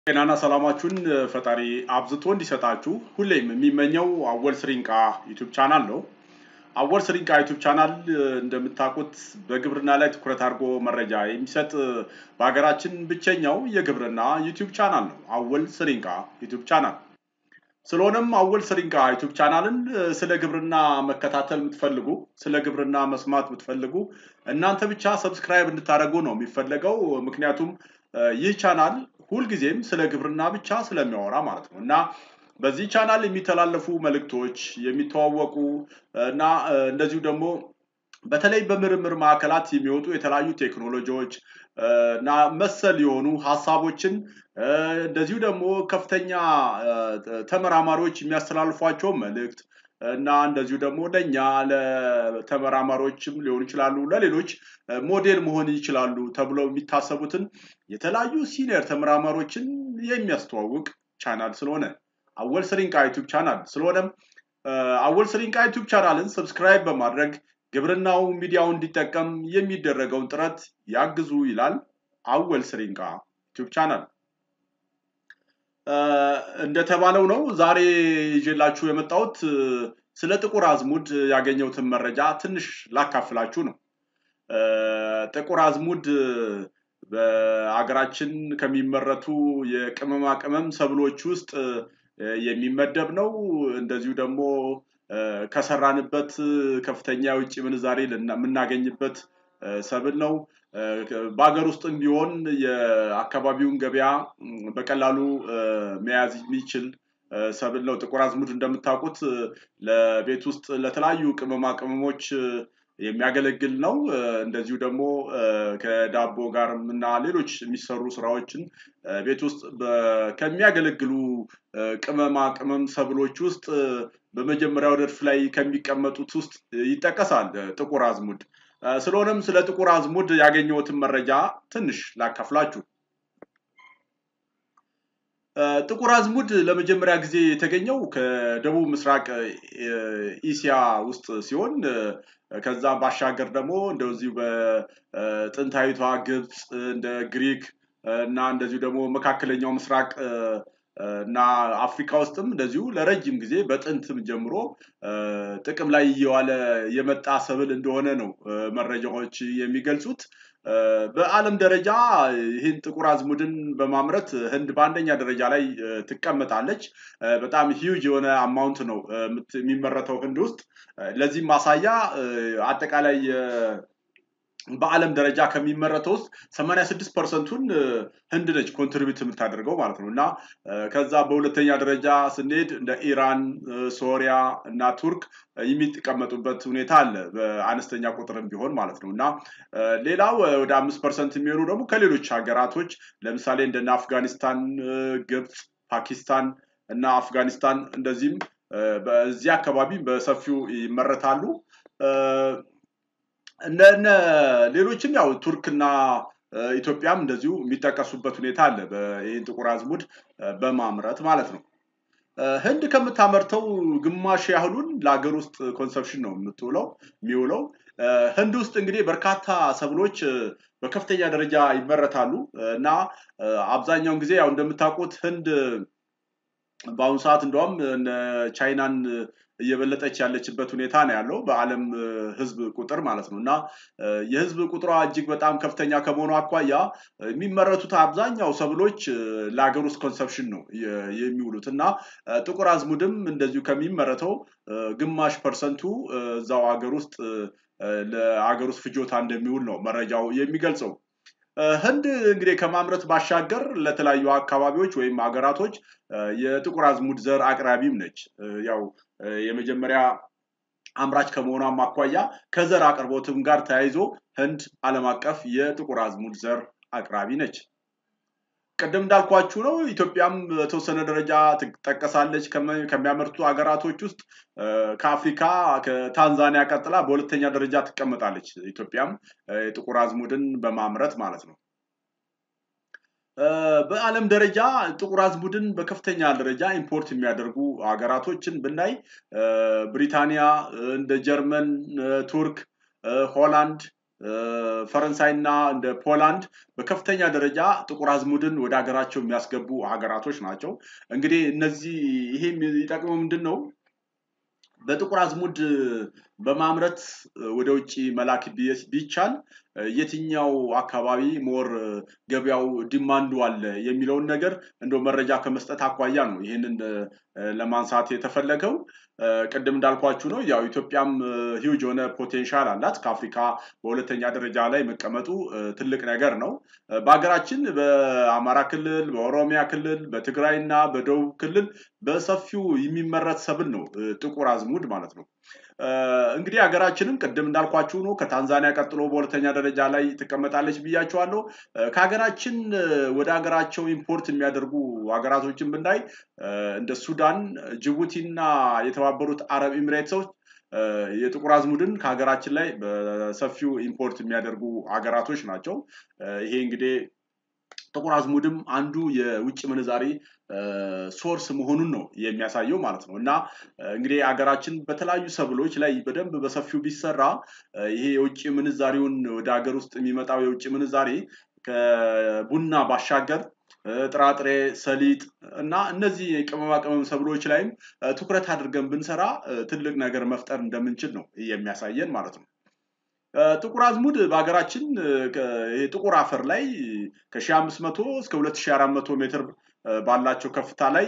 ጤናና ሰላማችሁን ፈጣሪ አብዝቶ እንዲሰጣችሁ ሁሌም የሚመኘው አወል ስሪንቃ ዩቱብ ቻናል ነው። አወል ስሪንቃ ዩቱብ ቻናል እንደምታውቁት በግብርና ላይ ትኩረት አድርጎ መረጃ የሚሰጥ በሀገራችን ብቸኛው የግብርና ዩቱብ ቻናል ነው። አወል ስሪንቃ ዩቱብ ቻናል። ስለሆነም አወል ስሪንቃ ዩቱብ ቻናልን ስለ ግብርና መከታተል የምትፈልጉ ስለ ግብርና መስማት የምትፈልጉ እናንተ ብቻ ሰብስክራይብ እንድታደርጉ ነው የሚፈለገው። ምክንያቱም ይህ ቻናል ሁልጊዜም ስለ ግብርና ብቻ ስለሚያወራ ማለት ነው እና በዚህ ቻናል የሚተላለፉ መልእክቶች የሚተዋወቁ እና እንደዚሁ ደግሞ በተለይ በምርምር ማዕከላት የሚወጡ የተለያዩ ቴክኖሎጂዎች እና መሰል የሆኑ ሀሳቦችን እንደዚሁ ደግሞ ከፍተኛ ተመራማሪዎች የሚያስተላልፏቸው መልእክት እና እንደዚሁ ደግሞ ለእኛ ለተመራማሪዎችም ሊሆኑ ይችላሉ፣ ለሌሎች ሞዴል መሆን ይችላሉ ተብለው የሚታሰቡትን የተለያዩ ሲኒየር ተመራማሪዎችን የሚያስተዋውቅ ቻናል ስለሆነ አወል ስሪንቃ ዩቱብ ቻናል ስለሆነም አወል ስሪንቃ ዩቱብ ቻናልን ሰብስክራይብ በማድረግ ግብርናው ሚዲያው እንዲጠቀም የሚደረገውን ጥረት ያግዙ ይላል አወል ስሪንቃ ዩቱብ ቻናል። እንደተባለው ነው ዛሬ ይዤላችሁ የመጣሁት ስለ ጥቁር አዝሙድ ያገኘሁትን መረጃ ትንሽ ላካፍላችሁ ነው። ጥቁር አዝሙድ በአገራችን ከሚመረቱ የቅመማ ቅመም ሰብሎች ውስጥ የሚመደብ ነው። እንደዚሁ ደግሞ ከሰራንበት ከፍተኛ የውጭ ምንዛሬ የምናገኝበት ሰብል ነው። በሀገር ውስጥም ቢሆን የአካባቢውን ገበያ በቀላሉ መያዝ የሚችል ሰብል ነው። ጥቁር አዝሙድ እንደምታውቁት ለቤት ውስጥ ለተለያዩ ቅመማ ቅመሞች የሚያገለግል ነው። እንደዚሁ ደግሞ ከዳቦ ጋር እና ሌሎች የሚሰሩ ስራዎችን ቤት ውስጥ ከሚያገለግሉ ቅመማ ቅመም ሰብሎች ውስጥ በመጀመሪያው ረድፍ ላይ ከሚቀመጡት ውስጥ ይጠቀሳል ጥቁር አዝሙድ። ስለሆነም ስለ ጥቁር አዝሙድ ያገኘሁትን መረጃ ትንሽ ላካፍላችሁ። ጥቁር አዝሙድ ለመጀመሪያ ጊዜ የተገኘው ከደቡብ ምስራቅ ኢሲያ ውስጥ ሲሆን ከዛ ባሻገር ደግሞ እንደዚሁ በጥንታዊቷ ግብፅ እንደ ግሪክ እና እንደዚሁ ደግሞ መካከለኛው ምስራቅ እና አፍሪካ ውስጥም እንደዚሁ ለረጅም ጊዜ በጥንትም ጀምሮ ጥቅም ላይ እየዋለ የመጣ ሰብል እንደሆነ ነው መረጃዎች የሚገልጹት። በዓለም ደረጃ ይህን ጥቁር አዝሙድን በማምረት ህንድ በአንደኛ ደረጃ ላይ ትቀመጣለች። በጣም ሂውጅ የሆነ አማውንት ነው የሚመረተው ህንድ ውስጥ። ለዚህም ማሳያ አጠቃላይ በዓለም ደረጃ ከሚመረተው ውስጥ 86 ፐርሰንቱን ህንድ ነች ኮንትሪቢዩት የምታደርገው ማለት ነው እና ከዛ በሁለተኛ ደረጃ ስንሄድ እንደ ኢራን፣ ሶሪያ እና ቱርክ የሚቀመጡበት ሁኔታ አለ በአነስተኛ ቁጥርም ቢሆን ማለት ነው እና ሌላው ወደ አምስት ፐርሰንት የሚሆኑ ደግሞ ከሌሎች ሀገራቶች ለምሳሌ እንደነ አፍጋኒስታን፣ ግብፅ፣ ፓኪስታን እና አፍጋኒስታን እንደዚህም በዚህ አካባቢ በሰፊው ይመረታሉ። እነ ሌሎችም ያው ቱርክና ኢትዮጵያም እንደዚሁ የሚጠቀሱበት ሁኔታ አለ ይህን ጥቁር አዝሙድ በማምረት ማለት ነው። ህንድ ከምታመርተው ግማሽ ያህሉን ለሀገር ውስጥ ኮንሰፕሽን ነው የምትውለው የሚውለው። ህንድ ውስጥ እንግዲህ በርካታ ሰብሎች በከፍተኛ ደረጃ ይመረታሉ እና አብዛኛውን ጊዜ ያው እንደምታውቁት ህንድ በአሁኑ ሰዓት እንደውም ቻይናን እየበለጠች ያለችበት ሁኔታ ነው ያለው በዓለም ህዝብ ቁጥር ማለት ነው እና የህዝብ ቁጥሯ እጅግ በጣም ከፍተኛ ከመሆኑ አኳያ የሚመረቱት አብዛኛው ሰብሎች ለሀገር ውስጥ ኮንሰፕሽን ነው የሚውሉት እና ጥቁር አዝሙድም እንደዚሁ ከሚመረተው ግማሽ ፐርሰንቱ እዛው ሀገር ውስጥ ለሀገር ውስጥ ፍጆታ እንደሚውል ነው መረጃው የሚገልጸው። ህንድ እንግዲህ ከማምረት ባሻገር ለተለያዩ አካባቢዎች ወይም ሀገራቶች የጥቁር አዝሙድ ዘር አቅራቢም ነች። ያው የመጀመሪያ አምራች ከመሆኗም አኳያ ከዘር አቅርቦትም ጋር ተያይዞ ህንድ ዓለም አቀፍ የጥቁር አዝሙድ ዘር አቅራቢ ነች። ቅድም እንዳልኳችሁ ነው ኢትዮጵያም በተወሰነ ደረጃ ትጠቀሳለች ከሚያመርቱ ሀገራቶች ውስጥ ከአፍሪካ ከታንዛኒያ ቀጥላ በሁለተኛ ደረጃ ትቀመጣለች። ኢትዮጵያም የጥቁር አዝሙድን በማምረት ማለት ነው። በዓለም ደረጃ ጥቁር አዝሙድን በከፍተኛ ደረጃ ኢምፖርት የሚያደርጉ ሀገራቶችን ብናይ ብሪታንያ፣ እንደ ጀርመን፣ ቱርክ፣ ሆላንድ ፈረንሳይና እንደ ፖላንድ በከፍተኛ ደረጃ ጥቁር አዝሙድን ወደ ሀገራቸው የሚያስገቡ ሀገራቶች ናቸው። እንግዲህ እነዚህ ይሄ የሚጠቅመው ምንድን ነው? በጥቁር አዝሙድ በማምረት ወደ ውጭ መላክ ቢቻል የትኛው አካባቢ ሞር ገበያው ዲማንዱ አለ የሚለውን ነገር እንደ መረጃ ከመስጠት አኳያ ነው ይህንን ለማንሳት የተፈለገው። ቅድም እንዳልኳችሁ ነው ያው ኢትዮጵያም ሂውጅ የሆነ ፖቴንሻል አላት ከአፍሪካ በሁለተኛ ደረጃ ላይ መቀመጡ ትልቅ ነገር ነው። በሀገራችን በአማራ ክልል፣ በኦሮሚያ ክልል፣ በትግራይ እና በደቡብ ክልል በሰፊው የሚመረት ሰብል ነው ጥቁር አዝሙድ ማለት ነው። እንግዲህ ሀገራችንም ቅድም እንዳልኳችሁ ነው ከታንዛኒያ ቀጥሎ በሁለተኛ ደረጃ ላይ ትቀመጣለች ብያቸዋለሁ። ከሀገራችን ወደ ሀገራቸው ኢምፖርት የሚያደርጉ ሀገራቶችን ብናይ እንደ ሱዳን፣ ጅቡቲ እና የተባበሩት አረብ ኤሚሬቶች የጥቁር አዝሙድን ከሀገራችን ላይ በሰፊው ኢምፖርት የሚያደርጉ ሀገራቶች ናቸው። ይሄ እንግዲህ ጥቁር አዝሙድም አንዱ የውጭ ምንዛሪ ሶርስ መሆኑን ነው የሚያሳየው ማለት ነው። እና እንግዲህ ሀገራችን በተለያዩ ሰብሎች ላይ በደንብ በሰፊው ቢሰራ ይሄ የውጭ ምንዛሪውን ወደ ሀገር ውስጥ የሚመጣው የውጭ ምንዛሬ ከቡና ባሻገር ጥራጥሬ፣ ሰሊጥ እና እነዚህ የቅመማ ቅመም ሰብሎች ላይም ትኩረት አድርገን ብንሰራ ትልቅ ነገር መፍጠር እንደምንችል ነው የሚያሳየን ማለት ነው። ጥቁር አዝሙድ በሀገራችን ይሄ ጥቁር አፈር ላይ ከ1500 እስከ 2400 ሜትር ባላቸው ከፍታ ላይ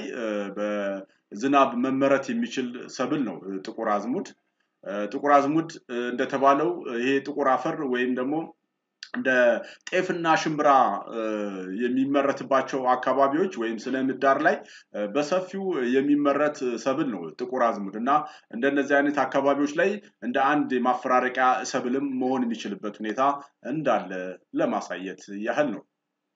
በዝናብ መመረት የሚችል ሰብል ነው ጥቁር አዝሙድ። ጥቁር አዝሙድ እንደተባለው ይሄ ጥቁር አፈር ወይም ደግሞ እንደ ጤፍና ሽምብራ የሚመረትባቸው አካባቢዎች ወይም ስነ ምህዳር ላይ በሰፊው የሚመረት ሰብል ነው ጥቁር አዝሙድ እና እንደነዚህ አይነት አካባቢዎች ላይ እንደ አንድ የማፈራረቂያ ሰብልም መሆን የሚችልበት ሁኔታ እንዳለ ለማሳየት ያህል ነው።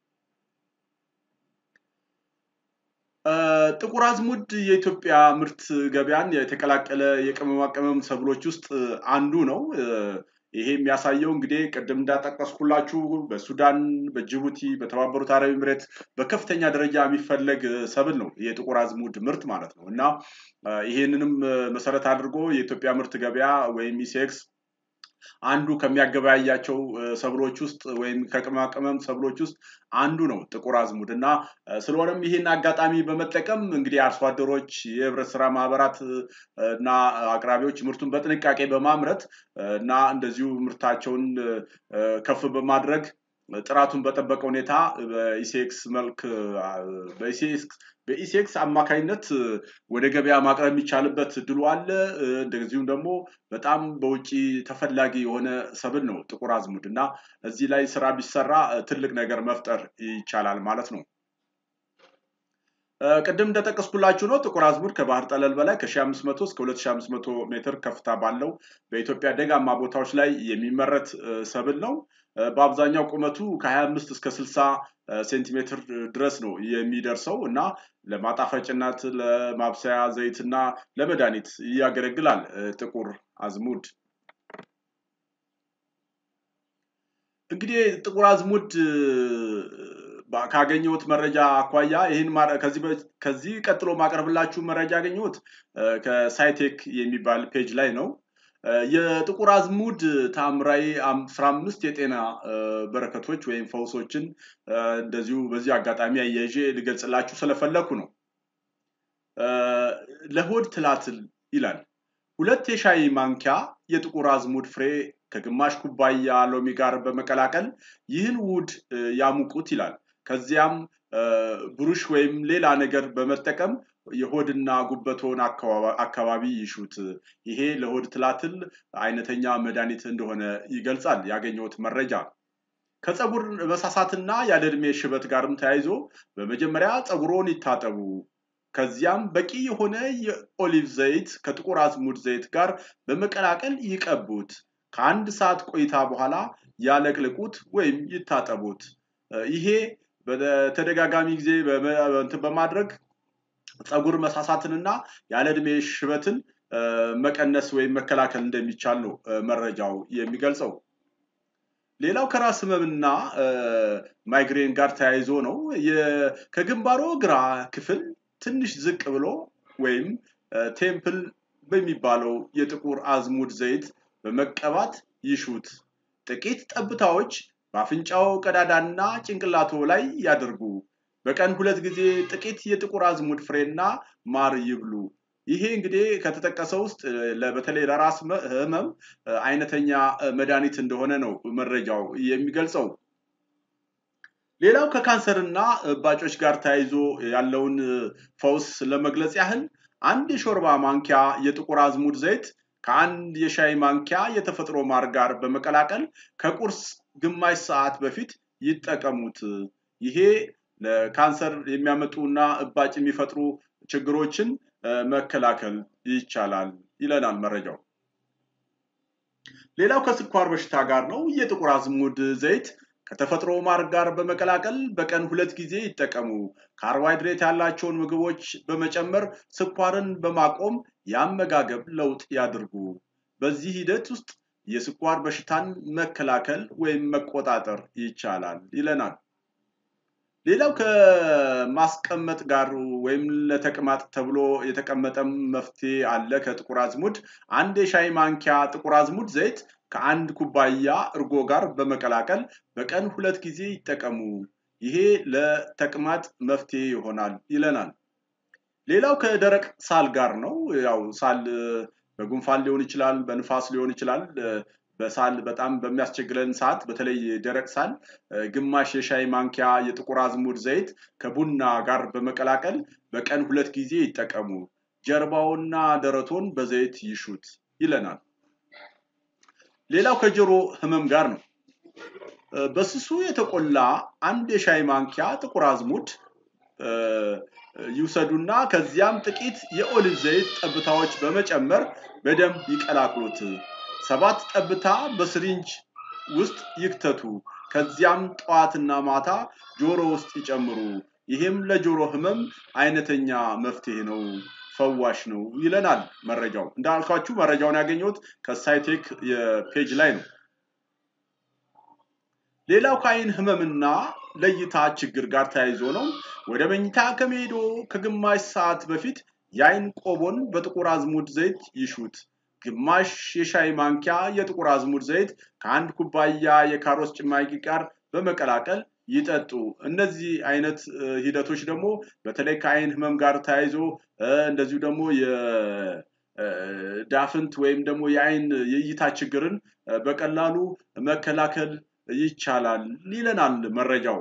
ጥቁር አዝሙድ የኢትዮጵያ ምርት ገበያን የተቀላቀለ የቅመማ ቅመም ሰብሎች ውስጥ አንዱ ነው። ይሄ የሚያሳየው እንግዲህ ቅድም እንዳጠቀስኩላችሁ በሱዳን፣ በጅቡቲ፣ በተባበሩት አረብ ኤምሬት በከፍተኛ ደረጃ የሚፈለግ ሰብል ነው የጥቁር አዝሙድ ምርት ማለት ነው እና ይሄንንም መሰረት አድርጎ የኢትዮጵያ ምርት ገበያ ወይም ኢሴክስ አንዱ ከሚያገበያያቸው ሰብሎች ውስጥ ወይም ከቅመማ ቅመም ሰብሎች ውስጥ አንዱ ነው ጥቁር አዝሙድ እና ስለሆነም ይህን አጋጣሚ በመጠቀም እንግዲህ አርሶ አደሮች የህብረት ስራ ማህበራት እና አቅራቢዎች ምርቱን በጥንቃቄ በማምረት እና እንደዚሁ ምርታቸውን ከፍ በማድረግ ጥራቱን በጠበቀ ሁኔታ በኢሴክስ መልክ በኢሴክስ አማካኝነት ወደ ገበያ ማቅረብ የሚቻልበት እድሉ አለ። እንደዚሁም ደግሞ በጣም በውጭ ተፈላጊ የሆነ ሰብል ነው ጥቁር አዝሙድ እና እዚህ ላይ ስራ ቢሰራ ትልቅ ነገር መፍጠር ይቻላል ማለት ነው። ቅድም እንደጠቀስኩላችሁ ነው ጥቁር አዝሙድ ከባህር ጠለል በላይ ከ1500 እስከ 2500 ሜትር ከፍታ ባለው በኢትዮጵያ ደጋማ ቦታዎች ላይ የሚመረት ሰብል ነው። በአብዛኛው ቁመቱ ከ25 እስከ 60 ሴንቲሜትር ድረስ ነው የሚደርሰው እና ለማጣፈጭነት፣ ለማብሰያ ዘይት እና ለመድኃኒት ያገለግላል ጥቁር አዝሙድ። እንግዲህ ጥቁር አዝሙድ ካገኘሁት መረጃ አኳያ ይህን ከዚህ ቀጥሎ ማቀርብላችሁ መረጃ ያገኘሁት ከሳይቴክ የሚባል ፔጅ ላይ ነው። የጥቁር አዝሙድ ታምራዊ አስራ አምስት የጤና በረከቶች ወይም ፈውሶችን እንደዚሁ በዚህ አጋጣሚ አያይዤ ልገልጽላችሁ ስለፈለኩ ነው። ለሆድ ትላትል ይላል። ሁለት የሻይ ማንኪያ የጥቁር አዝሙድ ፍሬ ከግማሽ ኩባያ ሎሚ ጋር በመቀላቀል ይህን ውህድ ያሙቁት ይላል። ከዚያም ብሩሽ ወይም ሌላ ነገር በመጠቀም የሆድና ጉበቶን አካባቢ ይሹት። ይሄ ለሆድ ትላትል አይነተኛ መድኃኒት እንደሆነ ይገልጻል ያገኘሁት መረጃ። ከፀጉር መሳሳትና ያለ ዕድሜ ሽበት ጋርም ተያይዞ በመጀመሪያ ፀጉሮን ይታጠቡ። ከዚያም በቂ የሆነ የኦሊቭ ዘይት ከጥቁር አዝሙድ ዘይት ጋር በመቀላቀል ይቀቡት። ከአንድ ሰዓት ቆይታ በኋላ ያለቅልቁት ወይም ይታጠቡት። ይሄ በተደጋጋሚ ጊዜ እንትን በማድረግ ፀጉር መሳሳትንና ያለ ዕድሜ ሽበትን መቀነስ ወይም መከላከል እንደሚቻል ነው መረጃው የሚገልጸው። ሌላው ከራስ ህመምና ማይግሬን ጋር ተያይዞ ነው። ከግንባሮ ግራ ክፍል ትንሽ ዝቅ ብሎ ወይም ቴምፕል በሚባለው የጥቁር አዝሙድ ዘይት በመቀባት ይሹት። ጥቂት ጠብታዎች በአፍንጫው ቀዳዳና ጭንቅላቶ ላይ ያድርጉ። በቀን ሁለት ጊዜ ጥቂት የጥቁር አዝሙድ ፍሬና ማር ይብሉ። ይሄ እንግዲህ ከተጠቀሰው ውስጥ በተለይ ለራስ ህመም አይነተኛ መድኃኒት እንደሆነ ነው መረጃው የሚገልጸው። ሌላው ከካንሰርና እባጮች ጋር ተያይዞ ያለውን ፈውስ ለመግለጽ ያህል አንድ የሾርባ ማንኪያ የጥቁር አዝሙድ ዘይት ከአንድ የሻይ ማንኪያ የተፈጥሮ ማር ጋር በመቀላቀል ከቁርስ ግማሽ ሰዓት በፊት ይጠቀሙት። ይሄ ለካንሰር የሚያመጡና እባጭ የሚፈጥሩ ችግሮችን መከላከል ይቻላል ይለናል መረጃው። ሌላው ከስኳር በሽታ ጋር ነው። የጥቁር አዝሙድ ዘይት ከተፈጥሮ ማር ጋር በመቀላቀል በቀን ሁለት ጊዜ ይጠቀሙ። ካርቦሃይድሬት ያላቸውን ምግቦች በመጨመር ስኳርን በማቆም የአመጋገብ ለውጥ ያድርጉ። በዚህ ሂደት ውስጥ የስኳር በሽታን መከላከል ወይም መቆጣጠር ይቻላል ይለናል። ሌላው ከማስቀመጥ ጋር ወይም ለተቅማጥ ተብሎ የተቀመጠም መፍትሄ አለ። ከጥቁር አዝሙድ አንድ የሻይ ማንኪያ ጥቁር አዝሙድ ዘይት ከአንድ ኩባያ እርጎ ጋር በመቀላቀል በቀን ሁለት ጊዜ ይጠቀሙ። ይሄ ለተቅማጥ መፍትሄ ይሆናል ይለናል። ሌላው ከደረቅ ሳል ጋር ነው። ያው ሳል በጉንፋን ሊሆን ይችላል፣ በንፋስ ሊሆን ይችላል። በሳል በጣም በሚያስቸግረን ሰዓት በተለይ ደረቅ ሳል ግማሽ የሻይ ማንኪያ የጥቁር አዝሙድ ዘይት ከቡና ጋር በመቀላቀል በቀን ሁለት ጊዜ ይጠቀሙ። ጀርባውና ደረቶን በዘይት ይሹት ይለናል። ሌላው ከጆሮ ህመም ጋር ነው። በስሱ የተቆላ አንድ የሻይ ማንኪያ ጥቁር አዝሙድ ይውሰዱና ከዚያም ጥቂት የኦሊቭ ዘይት ጠብታዎች በመጨመር በደንብ ይቀላቅሉት። ሰባት ጠብታ በስሪንጅ ውስጥ ይክተቱ። ከዚያም ጠዋትና ማታ ጆሮ ውስጥ ይጨምሩ። ይህም ለጆሮ ህመም አይነተኛ መፍትሄ ነው፣ ፈዋሽ ነው ይለናል መረጃው። እንዳልኳችሁ መረጃውን ያገኘሁት ከሳይቴክ የፔጅ ላይ ነው። ሌላው ከአይን ህመምና ለእይታ ችግር ጋር ተያይዞ ነው። ወደ መኝታ ከመሄዶ ከግማሽ ሰዓት በፊት የአይን ቆቦን በጥቁር አዝሙድ ዘይት ይሹት። ግማሽ የሻይ ማንኪያ የጥቁር አዝሙድ ዘይት ከአንድ ኩባያ የካሮት ጭማቂ ጋር በመቀላቀል ይጠጡ። እነዚህ አይነት ሂደቶች ደግሞ በተለይ ከአይን ህመም ጋር ተያይዞ እንደዚሁ ደግሞ የዳፍንት ወይም ደግሞ የአይን የእይታ ችግርን በቀላሉ መከላከል ይቻላል ይለናል መረጃው።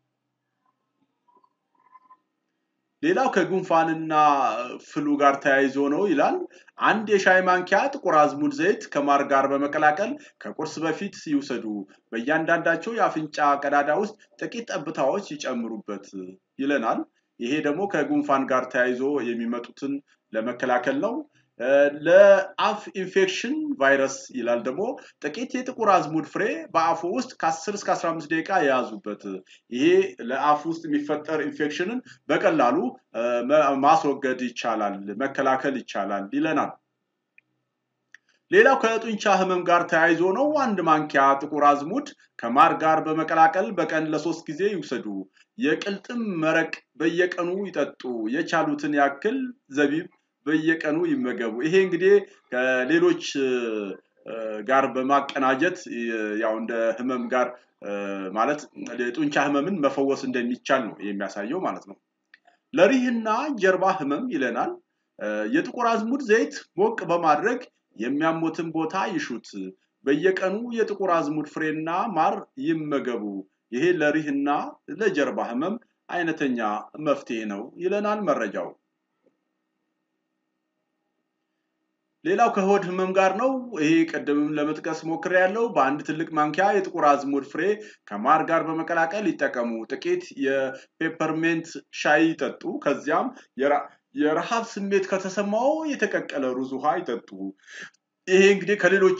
ሌላው ከጉንፋንና ፍሉ ጋር ተያይዞ ነው ይላል። አንድ የሻይ ማንኪያ ጥቁር አዝሙድ ዘይት ከማር ጋር በመቀላቀል ከቁርስ በፊት ይውሰዱ። በእያንዳንዳቸው የአፍንጫ ቀዳዳ ውስጥ ጥቂት ጠብታዎች ይጨምሩበት ይለናል። ይሄ ደግሞ ከጉንፋን ጋር ተያይዞ የሚመጡትን ለመከላከል ነው። ለአፍ ኢንፌክሽን ቫይረስ ይላል ደግሞ ጥቂት የጥቁር አዝሙድ ፍሬ በአፉ ውስጥ ከ10 እስከ 15 ደቂቃ የያዙበት። ይሄ ለአፍ ውስጥ የሚፈጠር ኢንፌክሽንን በቀላሉ ማስወገድ ይቻላል፣ መከላከል ይቻላል ይለናል። ሌላው ከጡንቻ ህመም ጋር ተያይዞ ነው። አንድ ማንኪያ ጥቁር አዝሙድ ከማር ጋር በመቀላቀል በቀን ለሶስት ጊዜ ይውሰዱ። የቅልጥም መረቅ በየቀኑ ይጠጡ። የቻሉትን ያክል ዘቢብ በየቀኑ ይመገቡ። ይሄ እንግዲህ ከሌሎች ጋር በማቀናጀት ያው እንደ ህመም ጋር ማለት የጡንቻ ህመምን መፈወስ እንደሚቻል ነው የሚያሳየው ማለት ነው። ለሪህና ጀርባ ህመም ይለናል። የጥቁር አዝሙድ ዘይት ሞቅ በማድረግ የሚያሞትን ቦታ ይሹት። በየቀኑ የጥቁር አዝሙድ ፍሬና ማር ይመገቡ። ይሄ ለሪህና ለጀርባ ህመም አይነተኛ መፍትሄ ነው ይለናል መረጃው። ሌላው ከሆድ ህመም ጋር ነው። ይሄ ቅድምም ለመጥቀስ ሞክሬ ያለው በአንድ ትልቅ ማንኪያ የጥቁር አዝሙድ ፍሬ ከማር ጋር በመቀላቀል ይጠቀሙ። ጥቂት የፔፐርሜንት ሻይ ይጠጡ። ከዚያም የረሃብ ስሜት ከተሰማው የተቀቀለ ሩዝ ውሃ ይጠጡ። ይሄ እንግዲህ ከሌሎች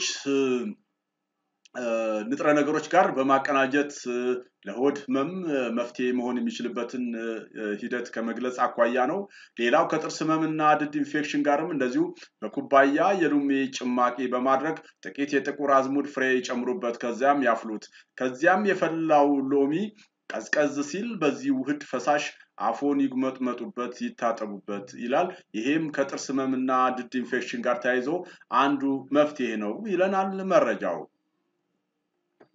ንጥረ ነገሮች ጋር በማቀናጀት ለሆድ ህመም መፍትሄ መሆን የሚችልበትን ሂደት ከመግለጽ አኳያ ነው። ሌላው ከጥርስ ህመምና ድድ ኢንፌክሽን ጋርም እንደዚሁ በኩባያ የሎሚ ጭማቂ በማድረግ ጥቂት የጥቁር አዝሙድ ፍሬ ይጨምሩበት፣ ከዚያም ያፍሉት። ከዚያም የፈላው ሎሚ ቀዝቀዝ ሲል በዚህ ውህድ ፈሳሽ አፎን ይጉመጥመጡበት፣ ይታጠቡበት ይላል። ይሄም ከጥርስ ህመምና ድድ ኢንፌክሽን ጋር ተያይዞ አንዱ መፍትሄ ነው ይለናል መረጃው።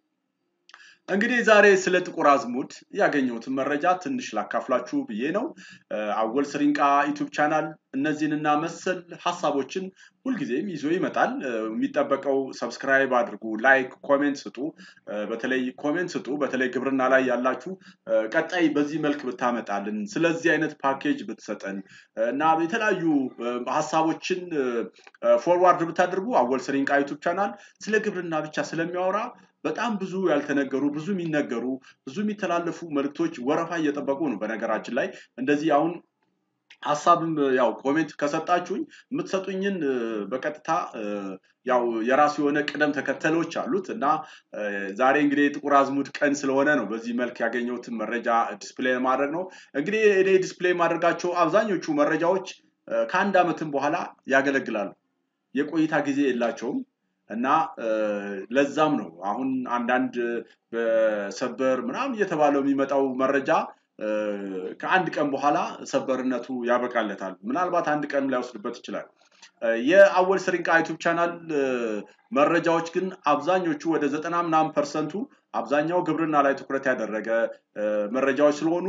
እንግዲህ ዛሬ ስለ ጥቁር አዝሙድ ያገኘሁትን መረጃ ትንሽ ላካፍላችሁ ብዬ ነው። አወል ስሪንቃ ዩቱብ ቻናል እነዚህንና መሰል ሀሳቦችን ሁልጊዜም ይዞ ይመጣል። የሚጠበቀው ሰብስክራይብ አድርጉ፣ ላይክ፣ ኮሜንት ስጡ። በተለይ ኮሜንት ስጡ። በተለይ ግብርና ላይ ያላችሁ ቀጣይ በዚህ መልክ ብታመጣልን፣ ስለዚህ አይነት ፓኬጅ ብትሰጠን እና የተለያዩ ሀሳቦችን ፎርዋርድ ብታደርጉ አወል ስሪንቃ ዩቱብ ቻናል ስለ ግብርና ብቻ ስለሚያወራ በጣም ብዙ ያልተነገሩ ብዙ የሚነገሩ ብዙ የሚተላለፉ መልእክቶች ወረፋ እየጠበቁ ነው። በነገራችን ላይ እንደዚህ አሁን ሀሳብም ያው ኮሜንት ከሰጣችሁኝ የምትሰጡኝን በቀጥታ ያው የራሱ የሆነ ቅደም ተከተሎች አሉት እና ዛሬ እንግዲህ የጥቁር አዝሙድ ቀን ስለሆነ ነው በዚህ መልክ ያገኘሁትን መረጃ ዲስፕሌይ ማድረግ ነው። እንግዲህ እኔ ዲስፕሌይ ማድረጋቸው አብዛኞቹ መረጃዎች ከአንድ ዓመትም በኋላ ያገለግላሉ። የቆይታ ጊዜ የላቸውም። እና ለዛም ነው አሁን አንዳንድ በሰበር ምናምን እየተባለው የሚመጣው መረጃ ከአንድ ቀን በኋላ ሰበርነቱ ያበቃለታል። ምናልባት አንድ ቀን ላይወስድበት ይችላል። የአወል ስሪንቃ ዩቱብ ቻናል መረጃዎች ግን አብዛኞቹ ወደ ዘጠና ምናምን ፐርሰንቱ አብዛኛው ግብርና ላይ ትኩረት ያደረገ መረጃዎች ስለሆኑ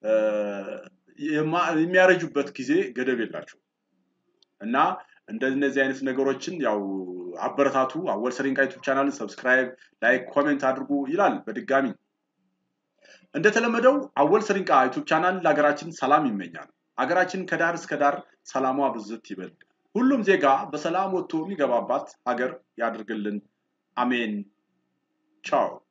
የሚያረጁበት ጊዜ ገደብ የላቸው እና እንደነዚህ አይነት ነገሮችን ያው አበረታቱ። አወል ስሪንቃ ዩቱብ ቻናልን ሰብስክራይብ፣ ላይክ፣ ኮሜንት አድርጉ ይላል። በድጋሚ እንደተለመደው አወል ስሪንቃ ዩቱብ ቻናል ለሀገራችን ሰላም ይመኛል። ሀገራችን ከዳር እስከ ዳር ሰላሟ ብዝት ይበል። ሁሉም ዜጋ በሰላም ወጥቶ የሚገባባት ሀገር ያድርግልን። አሜን። ቻው